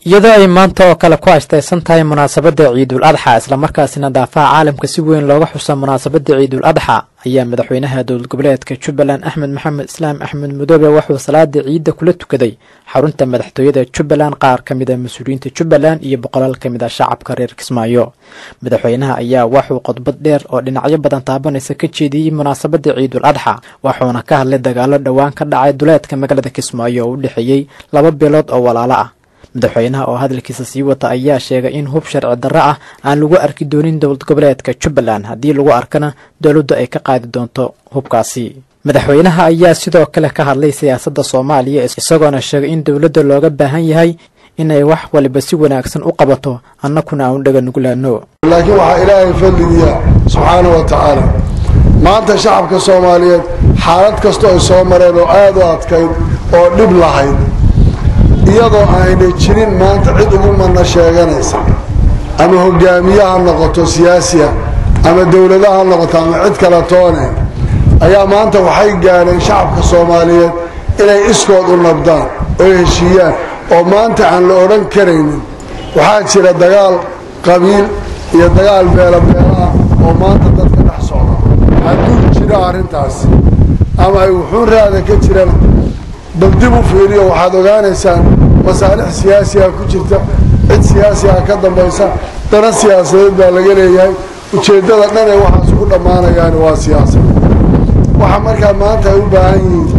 iyadoo ay maanta oo kale ku astaysan tahay munaasabadda ciidul adxa islamarkaasina daafaha caalamka si weyn looga xusa munaasabadda ciidul adxa ayaa madaxweynaha dowlad goboleedka jubbaland axmed maxamed islaam axmed mudoobe wuxuu salaada ciidda kula tukaday xarunta madaxtooyada jubbaland qaar ka mid a mas-uuliyiinta jubbaland iyo boqolaal ka mid a shacabka reer kismaayo madaxweynaha ayaa wuxuu khudbad dheer oo dhinacyo badan taabanaysa ka jeediyey munaasabadda ciidul adxa wuxuuna ka hadlay dagaalo dhowaan ka dhacay duleedka magaalada kismaayo oo u dhexeeyey laba bilood oo walaalo ah madaxweynaha oo hadalkiisa sii wata ayaa sheegay in hub sharci darro ah aan lagu arki doonin dowlad goboleedka jubbaland haddii lagu arkana dowladdu ay ka qaadi doonto hubkaasi madaxweynaha ayaa sidoo kale ka hadlay siyaasadda soomaaliya isagoona sheegay in dowladda looga baahan yahay inay wax waliba si wanaagsan u qabato annakuna aan u dhaga nuglaano laakiin waxaa ilaahay fadligiya subxaana wa tacaala maanta shacabka soomaaliyeed xaalad kastoo ay soo mareen oo aada u adkayd oo dhib lahayd iyadoo aanay jirin maanta cid ugu madna sheeganaysa ama hogaamiye ha noqoto siyaasiya ama dowlada ha noqoto ama cid kale toone ayaa maanta waxay gaadheen shacabka soomaaliyeed inay iskood u nabdaan oo heshiiyaan oo maanta aan la odhan karaynin waxaa jira dagaal qabiil iyo dagaal beelabeelaah oo maanta dadka dhex socda hadduu jiro arrintaasi ama ay wuxuun raada ka jiraan bal dib u fiiriyo waxaad ogaanaysaan masaalix siyaasiga ku jirta cid siyaasiga ka dambaysa dana siyaasadeed baa laga leeyahay ujeeddada dhan ee waxaas ku dhammaanayaan waa siyaasad waxa markaa maanta ay u baahan yihiin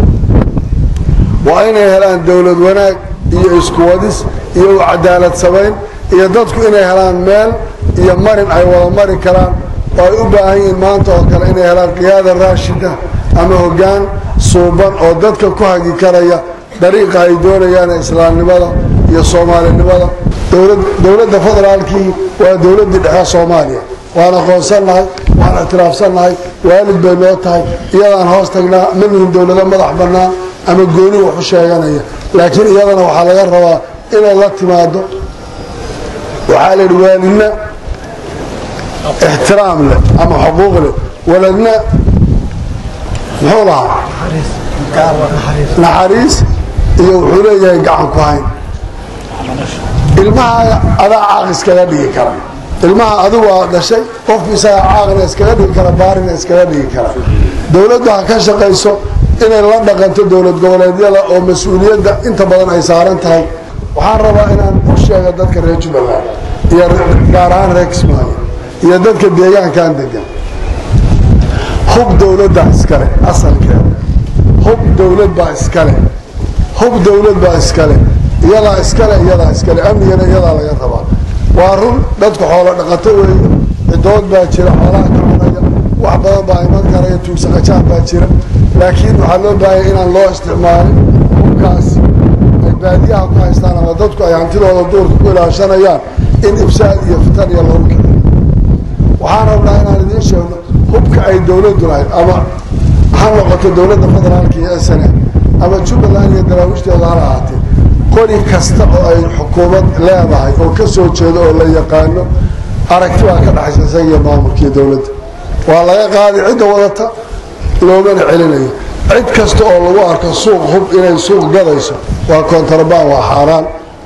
waa inay helaan dowlad wanaag iyo iskuwadis iyo cadaalad samayn iyo dadku inay helaan meel iyo marin ay wada mari karaan oo ay u baahan yihiin maanta oo kale inay helaan qiyaada raashida ama hoggaan suuban oo dadka ku hagi karaya dariiqa ay doonayaan islaamnimada iyo soomaalinimada dowladda federaalkii waa dowladdii dhexe soomaaliya waan aqoonsannahay waan ictiraafsannahay waalid bay noo tahay iyadaan hoos tagnaa ma lihin dowlado madax bannaan ama gooni waxu sheeganaya laakiin iyadana waxaa laga rabaa inay la timaado waxaa la yidhi waalidna ixtiraam leh ama xuquuq leh waladna muxuu lahaa naxariis iyo wuxuu leeyahay gacan ku hayn ilmaha adaa caaq iskaga dhigi kara ilmaha adigu aa dhashay qofku isagaa caaqna iskaga dhigi kara baarina iskaga dhigi kara dowladdu ha ka shaqayso inay la dhaqanto dowlad goboleedyada oo mas-uuliyadda inta badan ay saaran tahay waxaan rabaa inaan u sheego dadka reer jubbaland iyo gaar ahaan reer kismaayo iyo dadka deegaankan degan hub dowladda iskale asalkeeda hub dowlad baa iskale hub dowlad baa iskale iyadaa iskale iyadaa iskale amnigana iyadaa laga rabaa waa run dadku xoolo dhaqato weeye cidood baa jira xoolaha ka cunaya wax badan baa iman karaya tuugsaqajaan baa jira laakiin waxaa loo baahanya inaan loo isticmaalin hubkaas ay baadiyaha ku haystaan ama dadku ay hantidooda duurka ku ilaashanayaan in ibsaad iyo fitan iyo lagu kiciyo waxaan rabnaa inaan idiin sheegno hubka ay dowladdu lahayd ama ha noqoto dowladda federaalka iyo sne ama jubbaland iyo daraawiishdeeda hala ahaatee qori kasta oo ay xukuumad leedahay oo ka soo jeedo oo la yaqaano aragti baa ka dhaxaysa isaga iyo maamulka iyo dowladda waa laga qaaday cidda wadata loomana celinayo cid kasta oo lagu arko suuq hub inay suuq gadayso waa kontrabaan waa xaaraan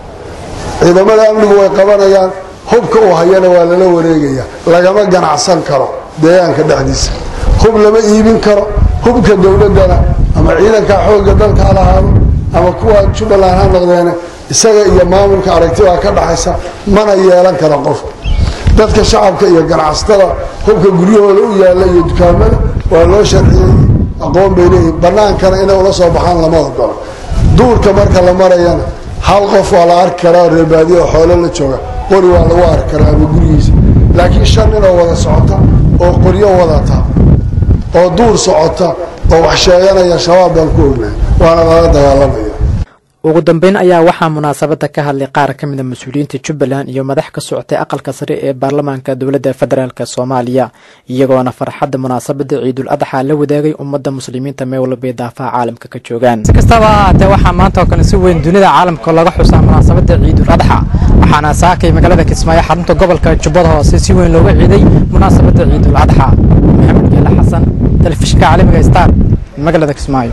ciidamada amnigu way qabanayaan hubka uu hayana waa lala wareegaya lagama ganacsan karo deegaanka dhexdiisa hub lama iibin karo hubka dowladdana ama ciidanka xoogga dalka ha lahaado ama kuwa jubbaland ha noqdeene isaga iyo maamulka aragtibaa ka dhaxaysa mana yeelan karo qofka dadka shacabka iyo ganacsatada hubka guryahooda u yaalla iyo dukaamada waa loo sharciyey aqoon bay leeyihin bannaankana inay ula soo baxaan lama ogolo duurka marka la marayana hal qof waa la arki karaa reerbaadiya oo xoolo la jooga qori waa lagu arki karaa ama gurigiisa laakiin shan ninoo wada socota oo qoryo wadata oo duur socota oo wax sheeganaya shabaab baan ku ognahay waana lala dagaalamaya ugu dambeyn ayaa waxaa munaasabadda ka hadlay qaar ka mida mas-uuliyiinta jubbaland iyo madax ka socotay aqalka sare ee baarlamaanka dowladda federaalk soomaaliya iyagoona farxadda munaasabadda ciidul adxa la wadaagay ummadda muslimiinta meel walbay daafaha caalamka ka joogaan si kastaba ha ahaatee waxaa maanta oo kale si weyn dunida caalamka laga xusaa munaasabadda ciidul adxa waxaana saakay magaalada kismaayo xarunta gobolka jubbada hoose si weyn looga ciiday munaasabadda ciidul adxa maxamed geele xasan telefishinka caalamiga star magaalada kismaayo